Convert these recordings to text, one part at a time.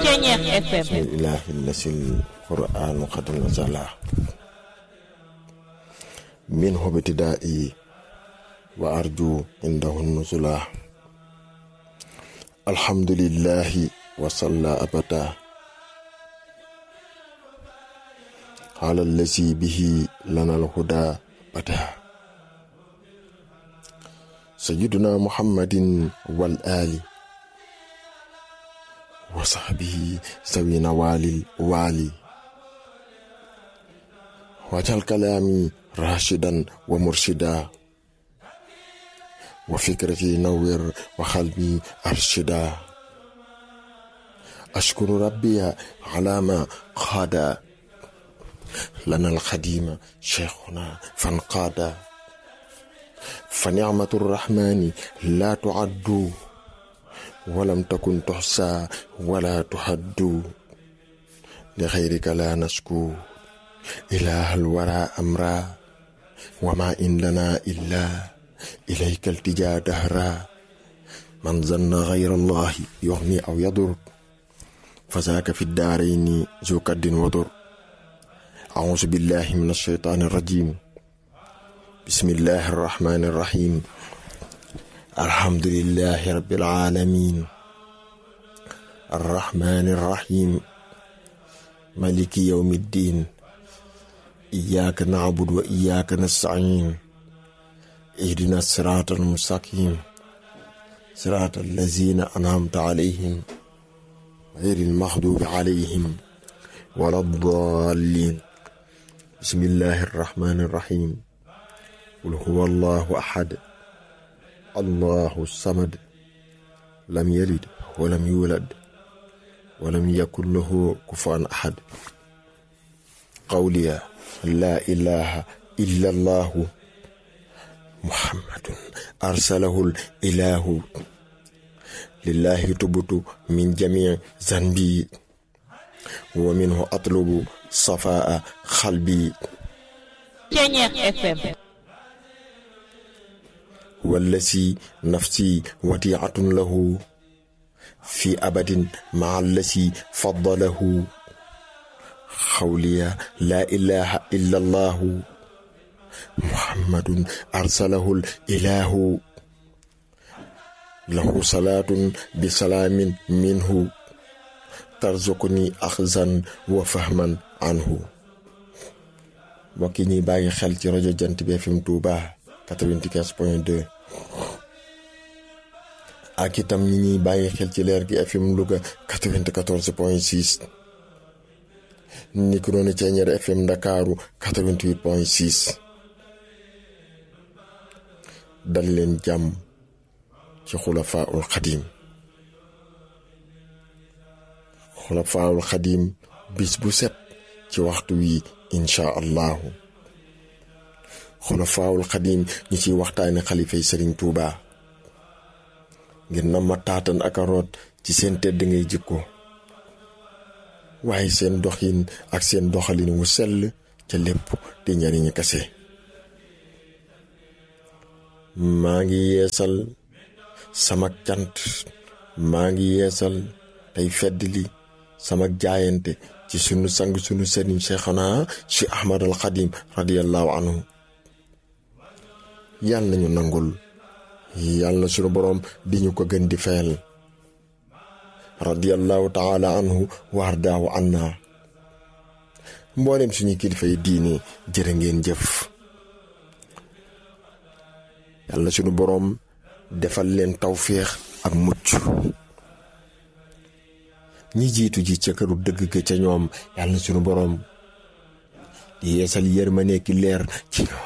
Ceñeex FM ilahi lasil qur'anu qad nazala min hobitida'i wa arju indahu nuzula alhamdulillahi wa salla abada على الذي به لنا الهدى بدا سيدنا محمد والآل وصحبه سوي نوال الوالي واجعل كلامي راشدا ومرشدا وفكرتي نور وقلبي أرشدا أشكر ربي على ما قاد لنا الخديم شيخنا فانقاد فنعمة الرحمن لا تعد ولم تكن تحصى ولا تحد لغيرك لا نشكو إله الورى أمرا وما إن لنا إلا إليك التجا دهرا من ظن غير الله يغني أو يضر فذاك في الدارين ذو كد وضر أعوذ بالله من الشيطان الرجيم بسم الله الرحمن الرحيم الحمد لله رب العالمين الرحمن الرحيم ملك يوم الدين إياك نعبد وإياك نستعين اهدنا الصراط المستقيم صراط الذين أنعمت عليهم غير المغضوب عليهم ولا الضالين بسم الله الرحمن الرحيم قل هو الله أحد الله الصمد لم يلد ولم يولد ولم يكن له كفوا أحد قولي لا إله إلا الله محمد أرسله الإله لله تبت من جميع ذنبي ومنه أطلب صفاء قلبي Ceñeex FM والذي نفسي وديعة له في أبد مع الذي فضله قولي لا إله إلا الله محمد أرسله الإله له صلاة بسلام منه ترزقني أخزا وفهما عنه mbokk yi ñuy bàyyi xel ci rajo jant bi FM Touba 95 point 2 ak itam ñi ñuy bàyyi xel ci leer gi FM Louga 94 point 6 ni ko noonu Ceeñeer FM Ndakaaru 88 point 6 dal leen jàmm ci xulafaul xadim xulafaul xadim bis bu set ci waxtu wi incha allahu xulafaawul xadim ñi ciy waxtaane xalifay sëriñ tuuba ngir na ma taatan ak a root ci seen tedd ngay jikko waaye seen doxin ak seen doxalin wu sell ca lépp di njariñu kase maa ngi yeesal sama cant maa ngi yeesal tey fedd li sama jaayante ci sunu sang sunu sëriñ Cheikhana ci Ahmad al Xadim radiyallahu anhu yàlla nañu nangul yàlla na sunu boroom di ñu ko gën di fayal radiyallahu taala anhu wardaawu anna mboolem suñu kilifa yi diini jërë ngeen jëf yàlla na sunu boroom defal leen tawféex ak mucc ñi jiitu ji ca këru dëgg ga ca ñoom yàlla na sunu boroom di yeesal yërmande ki leer ci ñoom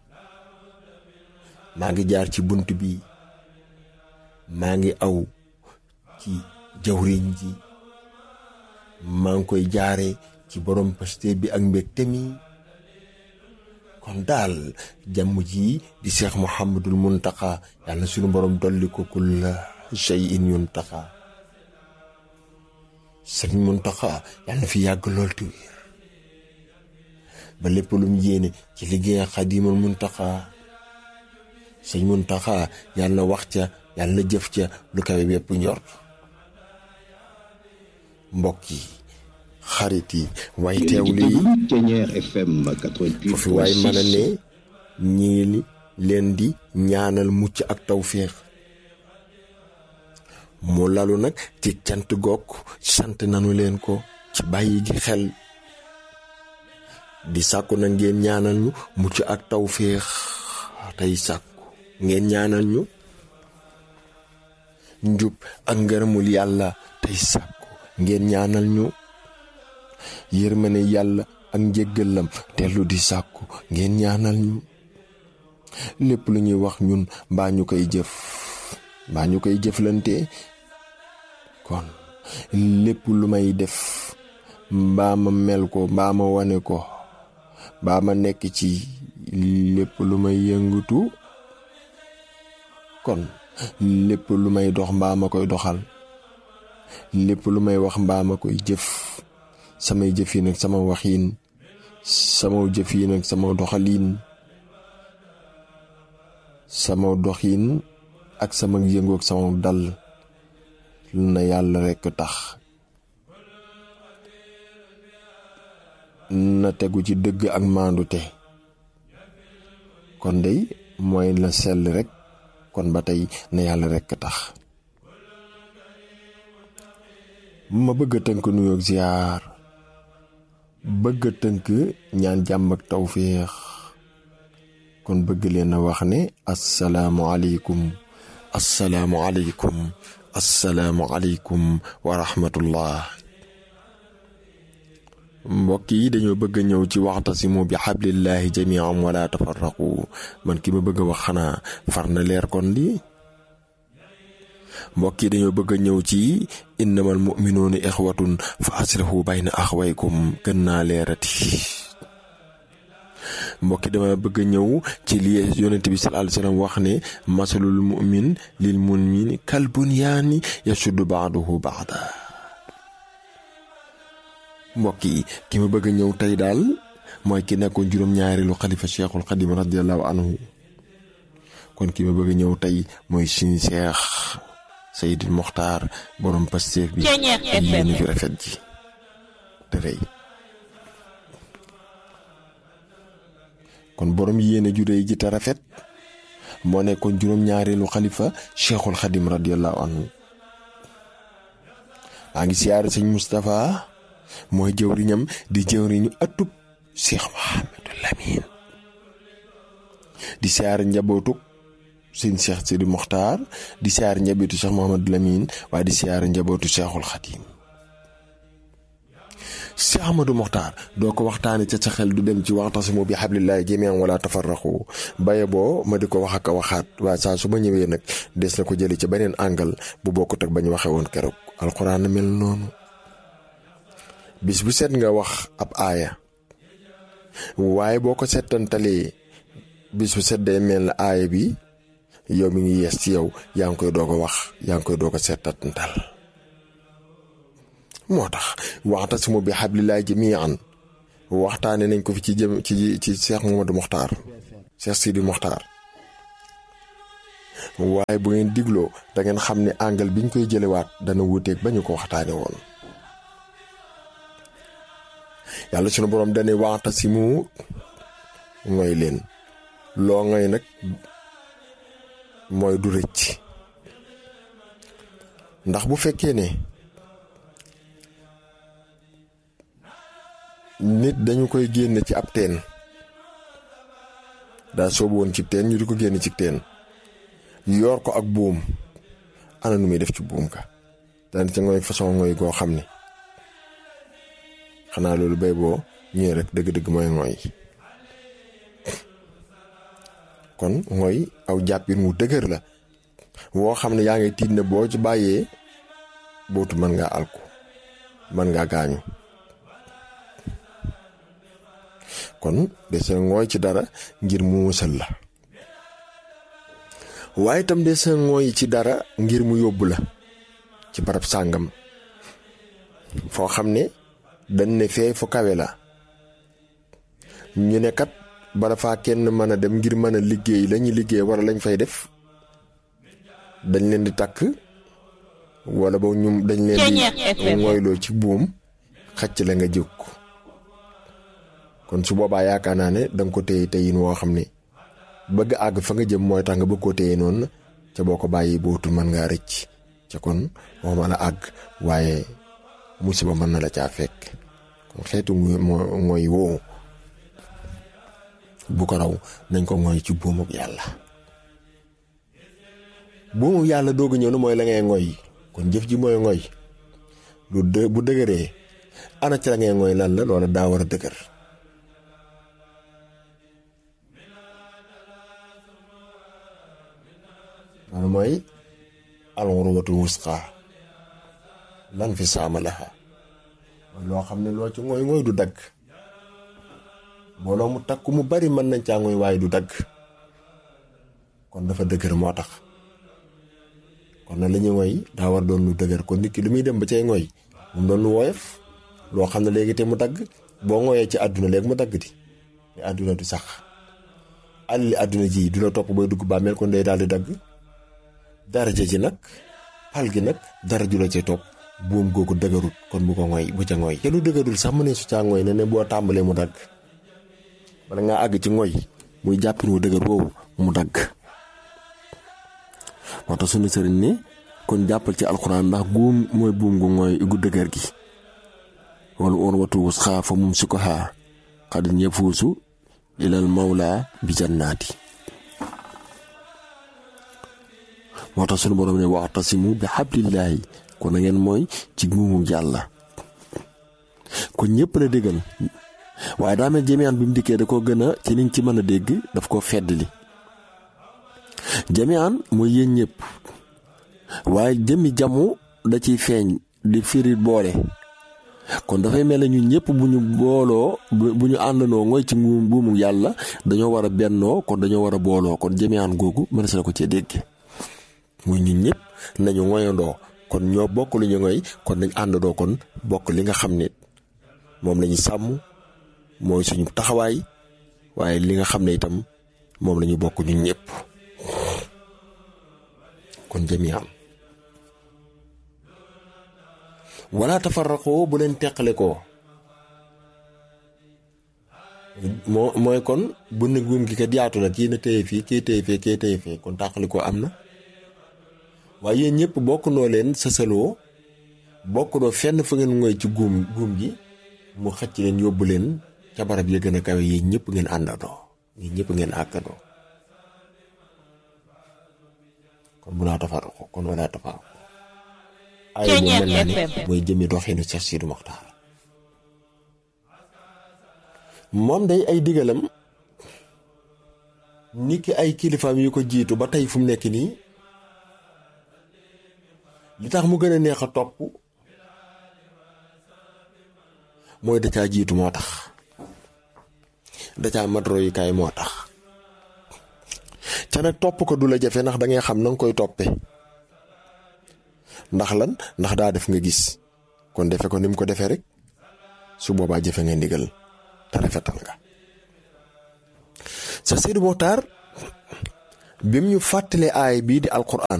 maa ngi jaar ci bunt bi maa ngi aw ci jawriñ ji maa ngi koy jaare ci borom paste bi ak mbégte mi kon daal jàmm ji di seex muhammadul muntaxa yàlla na sunu borom dolli ko kulla shay'in yuntaxa sëriñ muntaxa yàlla na fi yàgg lool te wér ba lépp lu mu yéene ci liggéey xadimul muntaxa sëñ muntaxa yàlla na wax ca yàlla na jëf ca lu kawe bépp njort mbokk yi xarit yi way teewlu yi foofu waay mën a ne ñii leen di ñaanal mucc ak tawféex mu lalu nag ci cant goog sant nanu leen ko ci bàyyi gi xel di sàkku na ngeen ñaanal ñu mucc ak tawféex tey sàkku ngeen ñaanal ñu njub ak ngërëmul yàlla tey sàkku ngeen ñaanal ñu yërmane yàlla ak njéggalam tellu di sàkku ngeen ñaanal ñu lépp lu ñuy wax ñun mbaa ñu koy jëf mbaa ñu koy jëflante kon lépp lu may def mbaa ma mel ko mbaa ma wane ko mbaa ma nekk ci lépp lu may yëngatu kon lépp lu may dox mbaa ma koy doxal lépp lu may wax mbaa ma koy jëf samay jëf yi nag sama waxiin sama jëf yi nag sama doxaliin sama doxiin ak sama yëngoog sama dal na yàlla rekk tax na tegu ci dëgg ak maandute kon dey mooy la sell rekk kon ba tey na yàlla rekk tax ma bëgg a tënk nuyoog ziyaar bëgg a tënk ñaan jàmm ak tawféex kon bëgg leen a wax ne assalaamu aleykum assalaamu aleykum assalaamu aleykum wa rahmatullah mbokk yi dañoo bëgg a ñëw ci waxtasimu bi xablillahi jamian wala tafarraqu man ki ma bëgg a wax xanaa far na leer kon li mbokk yi dañoo bëgg a ñëw ci innamal muminuuna ixwatun fa aslihu bayna axwaykum gën naa leerati mbokk yi dama bëgg a ñëw ci li yonent bi sallallahu alayhi wasallam wax ne masalul mumin lil mumin kal bunyaani yashuddu baaduhu baada mbokk yi ki ma bëgg a ñëw tey daal mooy ki nekkoon juróom-ñaareelu xalifa cheikhul xadim radiallahu anhu kon ki ma bëgg a ñëw tey mooy suñu seex Seydil Moxtaar borom Pastef bi yéen fi rafet ji te rëy kon borom yéene ju réy ji te rafet moo nekkoon juróom-ñaareelu xalifa cheikhul xadim radiallahu anhu maa ngi siyaare sëñ Moustapha mooy jëwriñam di jëwriñu atub cheikh Mohamadou Lamine di siyaare njabootuk sëñ cheikh Sidi Mokhtar di siyaare njabootu cheikh Mohamadou Lamine waaye di siyaare njabootu cheikhul xadim Cheikh Ahmadou Mokhtar doo ko waxtaane ca sa xel du dem ci waxtasimu bi hablillahi jamian wala tafarraqu baye boo ma di ko wax ak a waxaat waaye saa su ma ñëwee nag des na ko jëli ci beneen angle bu bokkut ak bañ waxee woon keroog alxuraan na mel noonu bis bu set nga wax ab aaya waaye boo ko settantalee bis bu set day mel na aaya bi yow mi ngi yees ci yow yaa ngi koy doog a wax yaa ngi koy doog a settantal moo tax waxtasimu bi hablillahi jamian waxtaane nañ ko fi ci jëm ci ci Cheikh Mamadou Mokhtar Cheikh Sidi Mokhtar waaye bu ngeen digloo da ngeen xam ne angle biñ koy jëlewaat dana wuuteeg ba ñu ko waxtaane woon yàlla sunu boroom dane waxtasimu mooy leen loo ngay nag mooy du rëcc ndax bu fekkee ne nit dañu koy génne ci ab teen daa soobu woon ci teen ñu di ko génne ci teen yor ko ak buum ana nu muy def ci buum ka daan ca ngooy façon ngooy goo xam ne xanaa loolu bay boo ñëwee rek dëgg-dëgg mooy ngooy kon ngooy aw jàppin wu dëgër la woo xam ne yaa ngi tiit ne boo ci bàyyee bootu mën ngaa alku mën ngaa gaañu kon des na ngooy ci dara ngir mu musal la waaye itam des na ngooy ci dara ngir mu yóbbu la ci barab sàngam foo xam ne dañ ne fee fu kawe la ñu ne kat bala faa kenn mën a dem ngir mën a liggéey lañuy liggéey wala lañ fay def dañ leen di takk wala boog ñu dañ leen Ceeñeer di FM. ngoyloo ci buum xacc la nga jóg kon su boobaa yaakaar naa ne danga ko téye téyin woo xam ne bëgg àgg fa nga jëm mooy tax nga bëgg koo téye noonu ca boo ko bàyyi bootul mën ngaa rëcc ca kon waxuma la àgg waaye musiba mën na la caa fekk kon xeetu ngo- mo- ngoy woowu bu ko raw nañ ko ngoy ci buumuk yàlla buumuk yàlla doog a ñëw na mooy la ngay ngoy kon jëf ji mooy ngoy lu dë bu dëgëree ana ci la ngay ngoy lan la loola daa war a dëgër loolu mooy alxurwatul wusqa lan fi saama laha mooy loo xam ne loo ci ngooy ngooy du dagg mbooloo mu takku mu bari mën nañ caa ngooy waaye du dagg kon dafa dëgër moo tax kon nag la ñuy ngooy daa war doon lu dëgër kon nit ki lu muy dem ba cay ngooy mu doon lu woyof loo xam ne léegi te mu dagg boo ngooyee ci àdduna léegi mu dagg di mais àdduna du sax àlli àdduna ji du la topp booy dugg bàmmeel kon day daal di dagg daraja ji nag pal gi nag dara ju la ca topp buum googu dëgërut kon bu ko ngoy bu ca ngoy te lu dëgërul sax mu ne su caa ngoy ne ne boo tàmbalee mu dagg bala ngaa àgg ci ngoy muy jàppin wu dëgër woowu mu dagg moo tax sunu sëriñ ne kon jàppal ci alxuraan ndax guum mooy buum gu ngoy gu dëgër gi wala woon watu wus xaa fa mum si ko xaa xadin yafuusu ilal mawla bi jannaati moo tax sunu borom ne waxtasimu bi xablillaahi kon na ngeen mooy ci guumu yàlla kon ñëpp la déggal waaye daa mel jamiaan bi mu dikkee da ko gën a ci liñ ci mën a dégg daf koo fedd li jamiaan mooy yéen ñëpp waaye jëmmi jamu da ciy feeñ di firi boole kon dafay mel ne ñun ñëpp bu ñu booloo bu ñu àndandoo mooy ci buumu yàlla dañoo war a bennoo kon dañoo war a booloo kon jamiaan googu mën na ko cee dégg muy ñun ñëpp nañu ngoyandoo kon ñoo bokk lu ñu ngoy kon nañ àndandoo kon bokk li nga xam ne moom la ñu sàmm mooy suñu taxawaay waaye li nga xam ne itam moom la ñu bokk ñun ñëpp kon jamiam wala tafarraqoo bu leen teqale koo moo mooy kon bu ne guum gi kat yaatu na kii na téye fii kii téye fii kii téye fii kon tàqali koo am na waaye yéen ñëpp bokk noo leen sësaloo bokk noo fenn fa ngeen ngoy ci guum guum gi mu xëcc leen yóbbu leen ca barab ya gën a kawe yéen ñëpp ngeen àndandoo yéen ñëpp ngeen àggandoo kon bu laa tafaraqo kon walaa tafaraqo ay moom mel na ne mooy jëmi doxinu Seex Sidi Moxtaar moom day ay digalam ni ki ay kilifaam yu ko jiitu ba tey fu mu nekk nii li tax mu gën a neex a topp mooy da caa jiitu moo tax da caa mat royukaay moo tax ca nag topp ko du la jafe ndax da ngay xam na nga koy toppe ndax lan ndax daa def nga gis kon defe ko ni mu ko defee rek su boobaa jëfe nga ndigal te rafetal nga sa Seydi Moxtaar bim ñu fàttalee aay bii di alquran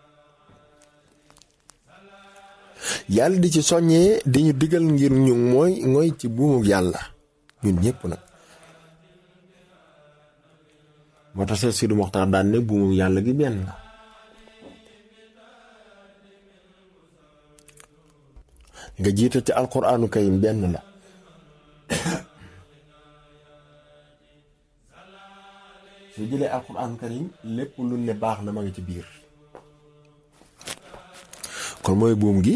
yàlla di ci soññee di ñu digal ngir ñu mooy mooy ci buumu yàlla ñun ñëpp nag moo tax Seex Sidi Moxtaar daan ne buumu yàlla gi benn la nga jiital ci alquraanu karim benn la su jëlee alquraanu karim lépp lu ne baax na ma ngi ci biir kon mooy buum gi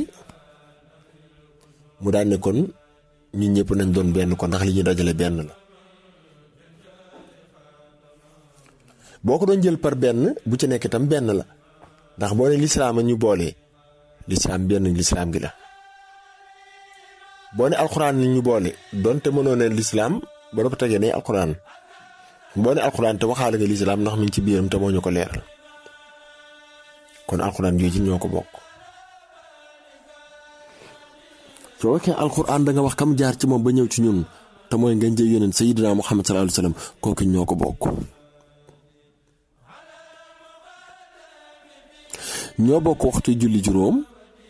mu daan ne kon ñun ñëpp nañ doon benn kon ndax li ñuy dajale benn la boo ko doon jël par benn bu ci nekk itam benn la ndax boo ne lislaam a ñu boole lislaam benn lislaam gi la boo ne alxuraan ni ñu boole donte mënoo ne lislaam ba dafa tegee ne alxuraan boo ne alxuraan te waxaale nga lislaam ndax mi ngi ci biiram te moo ñu ko leeral kon alxuraan jooju ñoo ko bokk soo waxee alxuraan da nga wax kam jaar ci moom ba ñëw ci ñun te mooy nga jël yonent sayyidina Muhammad sallallahu alayhi wa sallam kooku ñoo ko bokk ñoo bokk waxtu julli juróom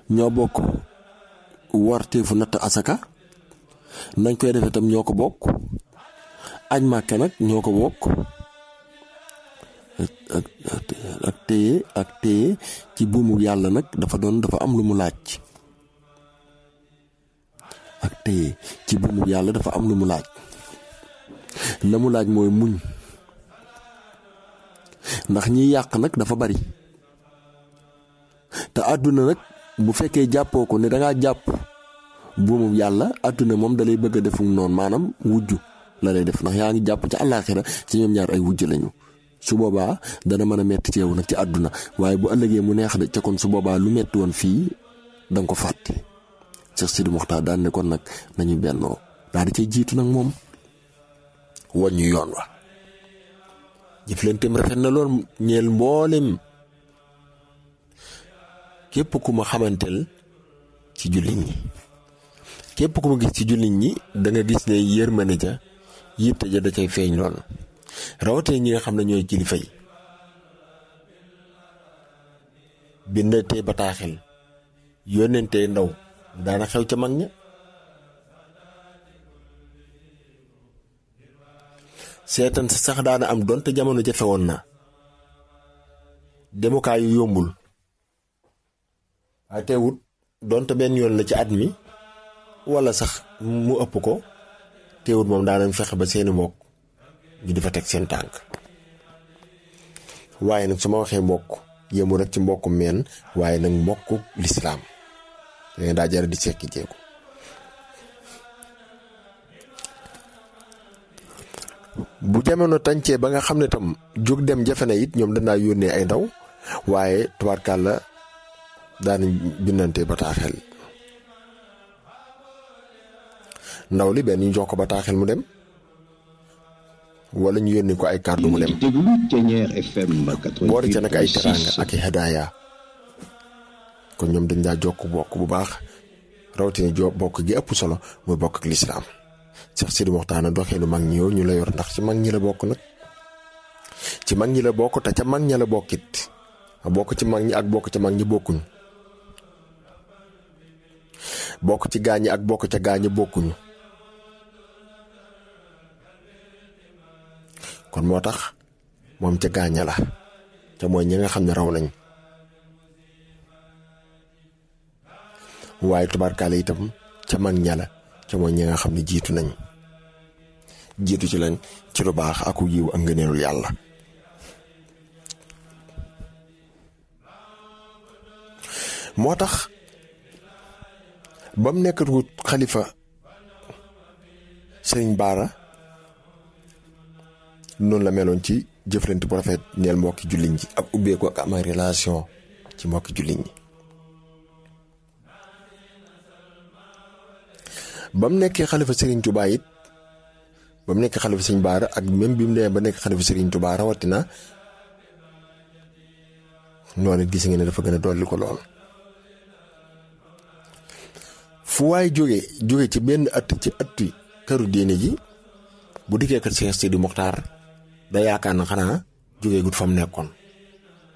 ñoo bokk warteefu natt asaka nañ koy defee tam ñoo ko bokk aj màkke nag ñoo ko bokk ak ak téye ak téye ci buumu yàlla nag dafa doon dafa am lu mu laaj ak téye ci buumu yàlla dafa am lu mu laaj la mu laaj mooy muñ ndax ñiy yàq nag dafa bari te àdduna nag bu fekkee jàppoo ko ne dangaa jàpp buumu yàlla àdduna moom dalay bëgg a defum noonu maanaam wujju la lay def ndax yaa ngi jàpp ci àllaaxira ci ñoom ñaar ay wujj lañu su boobaa dana mën a metti ci yow nag ci àdduna waaye bu ëllëgee mu neex de ca kon su boobaa lu metti woon fii danga ko fàtte Cheikh Sidi Mokhtar daan ne kon nag nañu bennoo daal di cay jiitu nag moom woñ ñu yoon wa jëflanteem rafet na lool ñeel mboolem képp ku ma xamanteel ci jullit ñi képp ku ma gis ci jullit ñi da nga gis ne yërmande ja yitte ja da cay feeñ lool rawatee ñi nga xam ne ñooy kilifa yi bindatee bataaxel yónnentee ndaw daana xew ca mag ña seetan sa sax daana am donte jamono jafe woon na demukaay yu yombul waaye teewut donte benn yoon la ci at mi walla sax mu ëpp ko teewut moom daanañ fexe ba seeni mbokk ñu di fa teg seen tànk waaye nag su ma waxee mbokk yëmu rek ci mbokku meen waaye nag mbokku lislaam danga daa jara di sekki jeeku bu jamono tàncee ba nga xam ne tam jóg dem jafe na it ñoom danaa yónnee ay ndaw waaye tubaarkàlla daanañ bindante bataaxel ndaw li benn ñu jox ko bataaxel mu dem wala ñu yónni ko ay kàddu mu dem boole ca nag ay teraanga ak i hadaaya kon ñoom dañ daa jokk bokk bu baax rawatina jo bokk gi ëpp solo mooy bokk ak lislaam Cheikh Sidi Mokhtar doxee lu mag ñi yow ñu la yor ndax ci mag ñi la bokk nag ci mag ñi la bokk te ca mag ña la bokkit bokk ci mag ñi ak bokk ca mag ñi bokkuñ bokk ci gaañi ak bokk ca gaañi bokkuñu kon moo tax moom ca gaaña la ca mooy ñi nga xam ne raw nañ waaye tubaarkaale itam ca mag ña la ca mooy ñi nga xam ne jiitu nañ jiitu ci lañ ci lu baax ak yiw ak ngëneelul yàlla moo tax ba mu nekkatu xalifa sëriñ Baara noonu la meloon ci jëflante bu rafet ñeel mbokki julliñ ji ak ubbeeku ak am relation ci mbokki julliñ ñi ba mu nekkee xalifa Serigne Touba it ba mu nekkee xalifa Serigne Baara ak même bi mu demee ba nekk xalifa Serigne Touba rawatina noonu it gis nga ne dafa gën a dolli ko lool. fu waay jóge jóge ci benn at ci atti këru diine ji bu dikkee kër Cheikh Sidi Mokhtar da yaakaar na xanaa jóge gut fa mu nekkoon